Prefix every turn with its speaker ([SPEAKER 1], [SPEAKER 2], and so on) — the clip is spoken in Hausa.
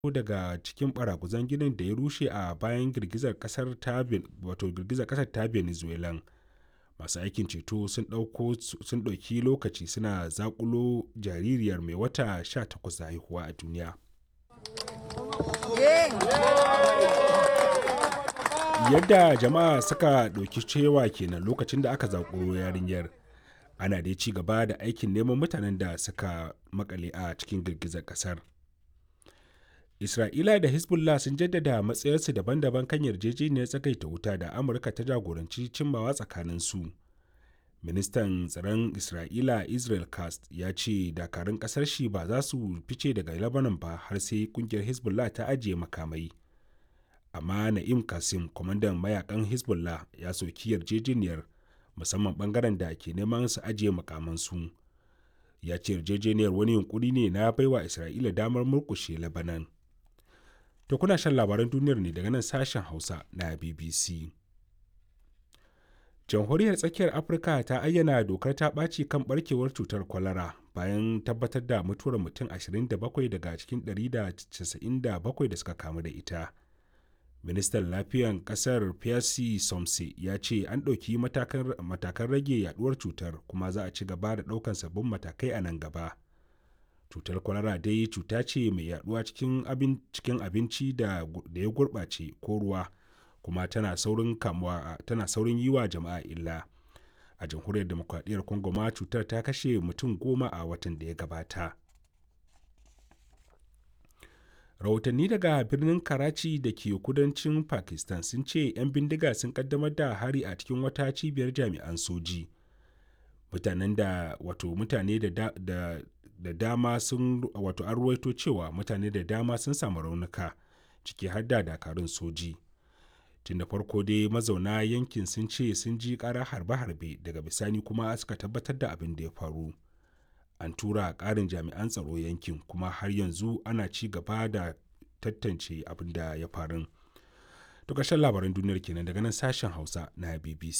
[SPEAKER 1] daga cikin baraguzan ginin da ya rushe a bayan girgizar kasar ta wato girgizar kasar ta venezuela masu aikin ceto sun ɗauki lokaci suna zakulo jaririyar mai wata 18 da haihuwa a duniya yadda jama'a suka ɗauki cewa kenan lokacin da aka zakulo yarinyar ana dai ci gaba da aikin neman mutanen da suka makale a cikin girgizar kasar isra'ila da hezbollah sun jaddada matsayarsu daban-daban kan yarjejeniyar tsagaita wuta da amurka ta jagoranci cimmawa tsakaninsu ministan tsaron isra'ila israel cast ya ce dakarun kasar shi ba za su fice daga lebanon ba har sai kungiyar hezbollah ta ajiye makamai amma na'im kasim kwamandan mayakan hezbollah ya soki yarjejeniyar musamman bangaren da ke neman su ajiye makamansu ya ce yarjejeniyar wani yunkuri ne na baiwa isra'ila damar murkushe lebanon to kuna shan labaran duniyar ne daga nan sashen hausa na bbc jamhuriyar tsakiyar afirka ta ayyana dokar ta ɓaci kan barkewar cutar kwalara bayan tabbatar da mutuwar mutum 27 daga cikin 197 da suka kamu da ita ministan lafiyan kasar pierre somse ya ce an ɗauki matakan rage yaduwar cutar kuma za a ci gaba da ɗaukan sabbin matakai a nan gaba cutar kwalara dai cuta ce mai yaduwa cikin abinci da ya gurɓace ko ruwa kuma tana saurin kamuwa tana saurin yi wa jama'a illa a jamhuriyar demokradiyyar congo ma cutar ta kashe mutum goma a watan da ya gabata rahotanni daga birnin karachi da ke kudancin pakistan sun ce 'yan bindiga sun kaddamar da hari a cikin wata cibiyar jami'an soji mutanen da wato mutane da, da, da, da dama sun wato an ruwaito cewa mutane da dama sun samu raunuka ciki har da dakarun soji tun da farko dai mazauna yankin sun ce sun ji ƙara harbe-harbe daga bisani kuma suka tabbatar da abin da ya faru an tura ƙarin jami'an tsaro yankin kuma har yanzu ana ci gaba da tantance abin da ya faru to ƙarshen labaran duniyar kenan daga nan sashen hausa na bbc